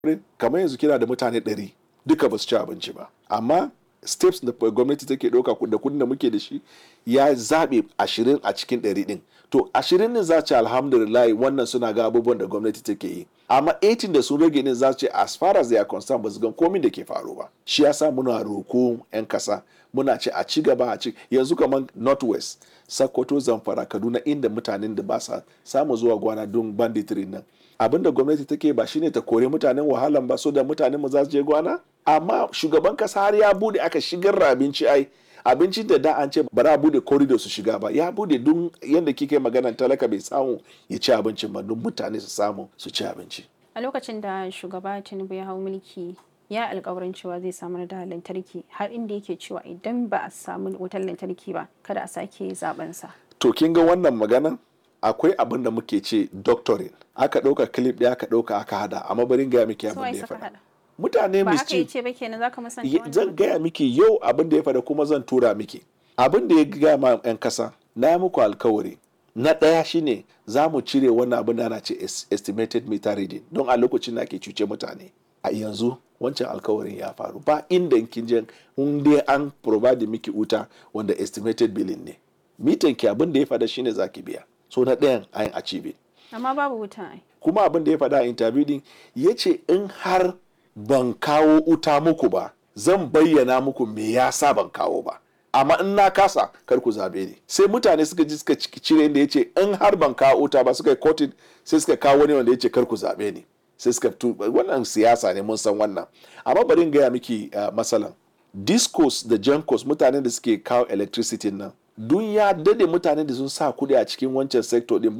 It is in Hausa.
kamar yanzu kina da mutane ɗari duka ba su ci abinci ba amma steps da gwamnati take ɗauka da kudin da muke da shi ya zaɓe ashirin a cikin ɗari ɗin to ashirin ne za ce alhamdulillah wannan suna ga abubuwan da gwamnati take yi amma 18 da sun rage ne za ce as far as they are concerned ba su gan komin da ke faru ba shi yasa muna roko 'yan kasa muna ce a ci gaba a ci yanzu kamar northwest sokoto zamfara kaduna inda mutanen da ba sa samu zuwa gwana don banditry nan abin da gwamnati take ba shine ta kore mutanen wahalan ba so da mutanen mu za su je gwana amma shugaban kasa har ya bude aka shigar da abinci ai abincin da da an ce ba za a bude corridor su shiga ba ya bude don yadda kike magana talaka bai samu ya ci abincin ba don mutane su samu su ci abinci a lokacin da shugaba tinubu ya hau mulki ya alkawarin cewa zai samar da lantarki har inda yake cewa idan ba a samu wutar lantarki ba kada a sake zaben sa to kin ga wannan maganan akwai abin da muke ce doctoring aka ɗauka clip ɗaya aka ɗauka aka hada amma barin gaya miki abin da ya faɗa mutane ba aka yi mischief ce ba kenan zaka musanta zan gaya miki yau abin da ya faɗa kuma zan tura miki abin da ya gaya ma 'yan kasa na yi muku alkawari na ɗaya shine za mu cire wannan abin da ana ce es- estimated meter reading don a lokacin da ake cuce mutane a yanzu wancan alkawarin ya faru ba inda kin je in dai an provide miki wuta wanda estimated billing ne mitan ki abin da ya faɗa shine zaki biya so na ɗayan an achieve amma babu wuta ai kuma abin da ya faɗa a interview din ya ce in har ban kawo wuta muku ba zan bayyana muku me yasa ban kawo ba amma in na kasa kar ku zabe ni sai mutane suka ji suka ci- cire inda ya ce in har ban kawo wuta ba suka yi kotin sai suka kawo wani wanda ya ce kar ku zabe ni sai suka tu wannan siyasa ne mun san wannan amma bari in gaya miki uh, masalan discos da jankos mutanen da suke kawo electricity nan dun ya dade mutanen da sun sa kuɗi a cikin wancan sector din